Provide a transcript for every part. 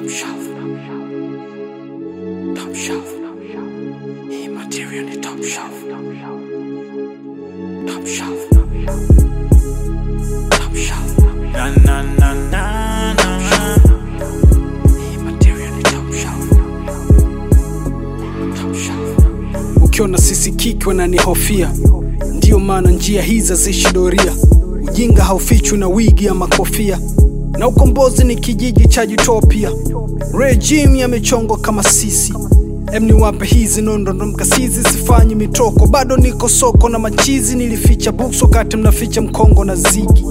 Top shelf. Top shelf. Hii material ni top shelf. Top shelf. Top shelf. Na na na na na. Hii material ni top shelf. Top shelf. ukiona sisi kiki wananihofia ndiyo maana njia hizi haziishi doria ujinga haufichwi na wigi ya makofia na ukombozi ni kijiji cha utopia regime yamechongwa kama sisi em niwape hizi nondondo mkasizi sifanyi mitoko bado niko soko na machizi nilificha books wakati mnaficha mkongo na zigi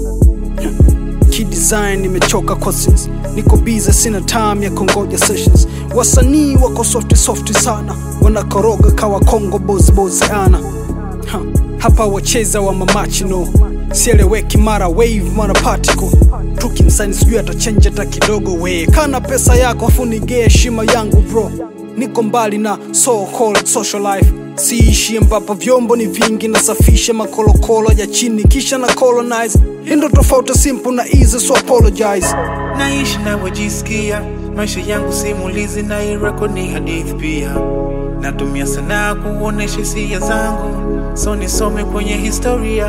kidesign nimechoka cousins niko biza sina time ya kongoja sessions wasanii wako softi softi sana wanakoroga kawa kongo bozibozi ana ha, hapa wacheza wa mamachino sieleweki mara wave mara particle tukimsani sijui atachenja hata kidogo we kana pesa yako afu nigee heshima yangu bro niko mbali na so called social life siishi ambapo vyombo ni vingi nasafisha makolokolo ya chini kisha na colonize indo tofauti simple na easy so apologize Naishi navyojisikia, maisha yangu simulizi na hii record ni hadithi pia. Natumia sanaa kuonesha hisia zangu, so nisome kwenye historia.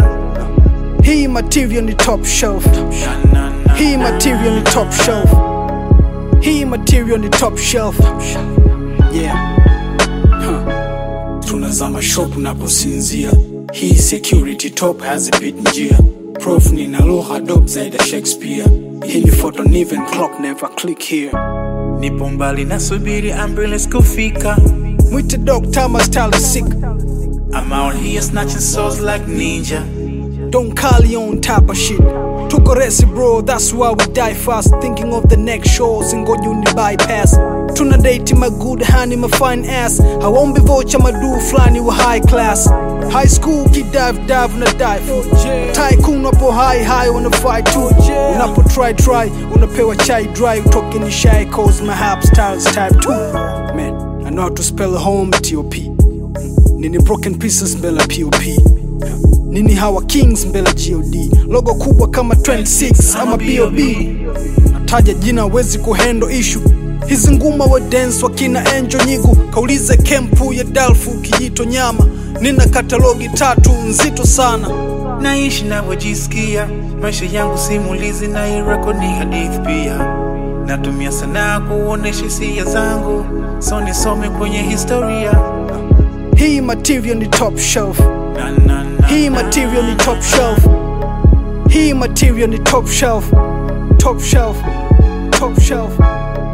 hii material ni top shelf Na, na, na, hii material ni top shelf hii material ni top shelf yeah huh. tunazama shop unaposinzia hii security top hazipit njia prof nina lugha dop zaidi ya shakespeare hii ni photo niven clock never click here Nipo mbali nasubiri ambulance kufika. mwite doctor my style is sick I'm out here snatching souls like ninja. Don't call you on type of shit. Tuko resi bro, that's why we die fast. Thinking of the next shows and go uni bypass. Tuna date my good honey, my fine ass. I won't be vocha my do flani wa high class. High school kid dive dive na dive. Tycoon unapo high high wanna fight too. Unapo try try, unapewa chai dry. Utoke ni shy cause my hap styles type 2. Man, I know how to spell home T-O-P. Nini broken pieces mbele ya POP nini hawa kings mbele ya god logo kubwa kama 26 ama bob nataja jina wezi kuhendo ishu hizi nguma wa dance wakina enjo nyigu kaulize kempu ya dalfu kijito nyama nina katalogi tatu nzito sana Naishi navyojisikia, maisha yangu simulizi na hii record ni hadithi pia. Natumia sanaa kuonesha hisia zangu, so nisome kwenye historia. hii material ni top shelf Na, na, na, hii na. material ni top shelf hii material ni top shelf top shelf top shelf